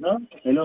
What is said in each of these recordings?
ሄሎ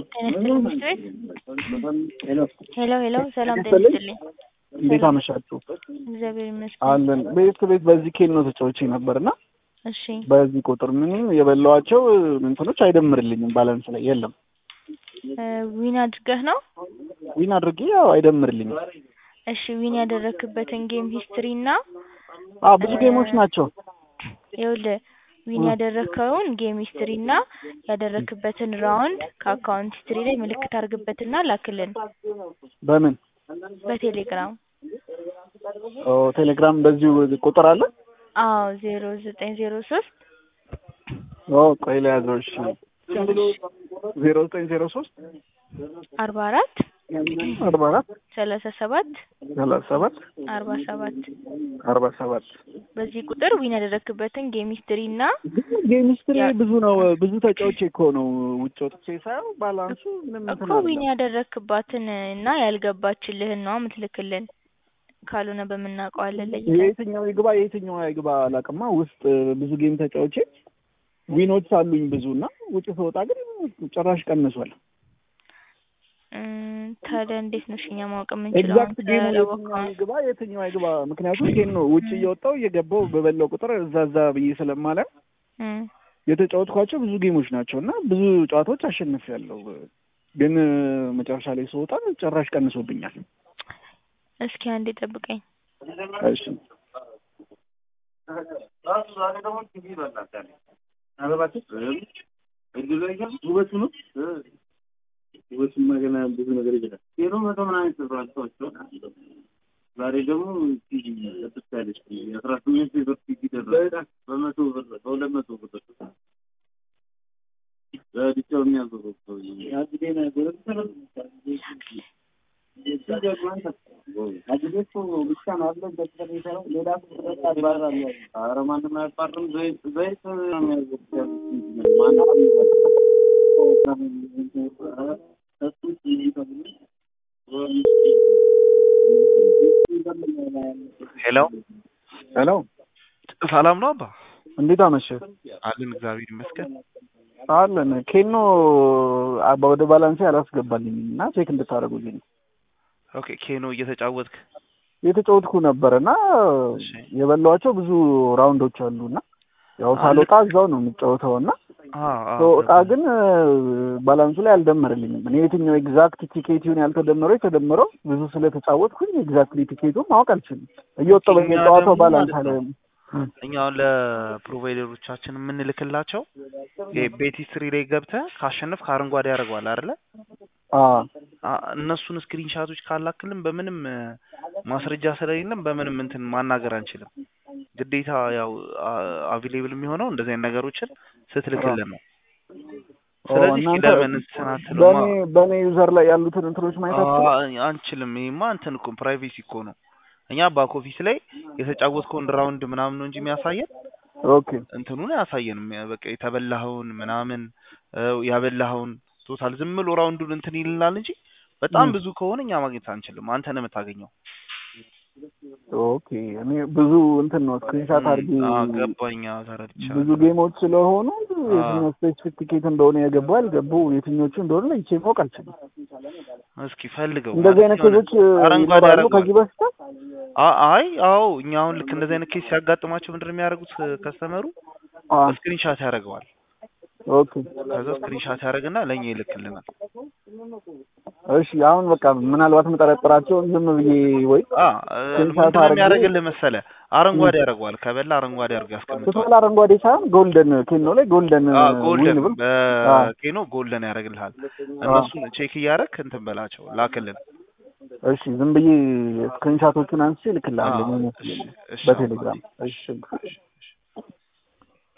ሄሎ ሄሎ፣ ሰላም ጤና ይስጥልኝ። እንዴት አመሻችሁ? እግዚአብሔር ይመስገን። አለን ቤት ቤት በዚህ ኬን ነው ተጫውቼ ነበርና እሺ በዚህ ቁጥር ምንም የበላዋቸው እንትኖች አይደምርልኝም። ባላንስ ላይ የለም። እ ዊን አድርገህ ነው? ዊን አድርጌ ያው አይደምርልኝም። እሺ ዊን ያደረክበትን ጌም ሂስትሪ እና አዎ ብዙ ጌሞች ናቸው። ይኸውልህ ዊን ያደረከውን ጌም ሂስትሪ እና ያደረክበትን ራውንድ ከአካውንት ሂስትሪ ላይ ምልክት አድርግበትና ላክልን በምን በቴሌግራም። ኦ ቴሌግራም በዚሁ ቁጥር አለ። አዎ ዜሮ ዘጠኝ ዜሮ ሶስት ኦ ቆይ ለያዘው። እሺ ዜሮ ዘጠኝ ዜሮ ሶስት አርባ አራት አርባ አራት ሰላሳ ሰባት ሰላሳ ሰባት አርባ ሰባት አርባ ሰባት በዚህ ቁጥር ዊን ያደረክበትን ጌም ሂስትሪ እና ጌም ሂስትሪ ያ- ብዙ ነው። ብዙ ተጫውቼ እኮ ነው ውጭ ወጥቼ ሳየው ባላንሱ ምንም እኮ እንትን ዊን አይደለም። ያደረክባትን እና ያልገባችልህን ነው የምትልክልን። ካልሆነ በምናውቀዋለን ለይተን የየትኛው ይግባ የየትኛው አይግባ አላውቅማ። ውስጥ ብዙ ጌም ተጫውቼ ዊኖች አሉኝ ብዙ እና ውጭ ስወጣ ግን ጭራሽ ቀንሷል። እም፣ ታዲያ እንዴት ነው እኛ ማወቅ የምንችለው? ኤግዛክት አንተ ጌሙ የትኛው ያላወቅኸውን። ይግባ የትኛው አይግባ፣ ምክንያቱም ጌም ነው ውጭ እየወጣው እየገባው በበላው ቁጥር እዛ እዛ ብዬ ስለማለ እም፣ የተጫወትኳቸው ብዙ ጌሞች ናቸው እና ብዙ ጨዋታዎች አሸንፊያለሁ። ግን መጨረሻ ላይ ስወጣ ጭራሽ ቀንሶብኛል። እስኪ አንዴ ጠብቀኝ። እሺ ውበቱ ነው ውበቱማ ገና ብዙ ነገር ይችላል። ሄሎ መቶ ምናምን ተብሏል ሰዎች ዛሬ ደግሞ ቲቪ ለብስ ያለች የአስራ ስምንት ብር ቲቪ ደረሰ በመቶ ብር በሁለት መቶ ብር በብቻው የሚያዞረው ኧረ ማንም አያባርም። ዘይት ዘይት ነው የሚያዞሩት። ማንም ሄሎ ሄሎ፣ ሰላም ነው አባ? እንዴት አመሸህ? አለን እግዚአብሔር ይመስገን። አለን ኬኖ አባ ወደ ባላንሴ አላስገባልኝም እና ቼክ እንድታደርጉልኝ ኦኬ ኬኖ እየተጫወትክ የተጫወትኩ ነበር እና እሺ። የበላኋቸው ብዙ ራውንዶች አሉ እና ያው ሳልወጣ እዛው ነው የምጫወተው እና አ አ ስወጣ ግን ባላንሱ ላይ አልደመረልኝም። እኔ የትኛው ኤግዛክት ቲኬቱን ያልተደመረው የተደመረው ብዙ ስለተጫወትኩኝ ኤግዛክትሊ ቲኬቱን ማወቅ አልችልም። እየወጣሁ እኛ በየጨዋታው ደግሞ ባላንስ ማለት አለ ነው እኛ አሁን ለፕሮቫይደሮቻችን የምንልክላቸው ይሄ ቤት ሂስትሪ ላይ ገብተህ ካሸነፍክ አረንጓዴ ያደርገዋል አይደለ? አ አ እነሱን ስክሪንሻቶች ካላክልን በምንም እ፣ ማስረጃ ስለሌለም በምንም እንትን ማናገር አንችልም። ግዴታ ያው አቬሌብል የሚሆነው እንደዚህ አይነት ነገሮችን ስትልክልን ነው። ስለዚህ እስኪ እናንተ ለምን እንትን አትሉማ? በእኔ በእኔ ዩዘር ላይ ያሉትን እንትኖች ማየት አትችልም? አ- አንችልም። ይሄማ እንትን እኮ ፕራይቬሲ እኮ ነው። እኛ ባክ ኦፊስ ላይ የተጫወትከውን ራውንድ ምናምን ነው እንጂ የሚያሳየን ኦኬ እንትኑን አያሳየንም። ያ በቃ የተበላኸውን ምናምን እ፣ ያበላኸውን ቶታል ዝም ብሎ ራውንዱን እንትን ይልናል እንጂ በጣም ም። ብዙ ከሆነ እኛ ማግኘት አንችልም። አንተ ነህ የምታገኘው። ኦኬ እኔ ብዙ እንትን ነው ስክሪንሻት አድርጌ አ፣ ገባኝ። አዎ፣ ተረድቻለሁ። ብዙ ጌሞች ስለሆኑ የትኛው ስፔሲፊክ ቲኬት እንደሆነ የገቡ ያልገቡ የትኞቹ እንደሆነ ለይቼ ማወቅ አልችልም። እስኪ ፈልገው እንደዚህ አይነት የሆነ ኬዞች አረንጓዴ ይኖራሉ ያደርገዋል። ከዚህ በፊት አ- አይ አዎ፣ እኛ አሁን ልክ እንደዚህ አይነት ኬስ ሲያጋጥማቸው ምንድን ነው የሚያደርጉት? ከስተመሩ አ ስክሪንሻት ያደርገዋል። ኦኬ ከዛ ስክሪንሻት ያደርግና ለእኛ ይልክልናል። እሺ አሁን በቃ ምናልባት የምጠረጥራቸውን ዝም ብዬ ወይ አ ስክሪንሻት ምንድን ነው አድርጌ የሚያደርግልህ መሰለህ? አረንጓዴ ያደርገዋል። ከበላ አረንጓዴ አድርጎ ያስቀምጠዋል። ቶታል አረንጓዴ ሳይሆን ጎልደን ኬኖ ላይ ጎልደን አ ዊን ጎልደን ብል በኬኖ ጎልደን ያደርግልሃል። እነሱን ቼክ እያደረክ እንትን በላቸው ላክልን። እሺ ዝም ብዬ ስክሪንሻቶቹን አንስቼ አ ልክልሃለሁ እሺ እሺ በቴሌግራም እሺ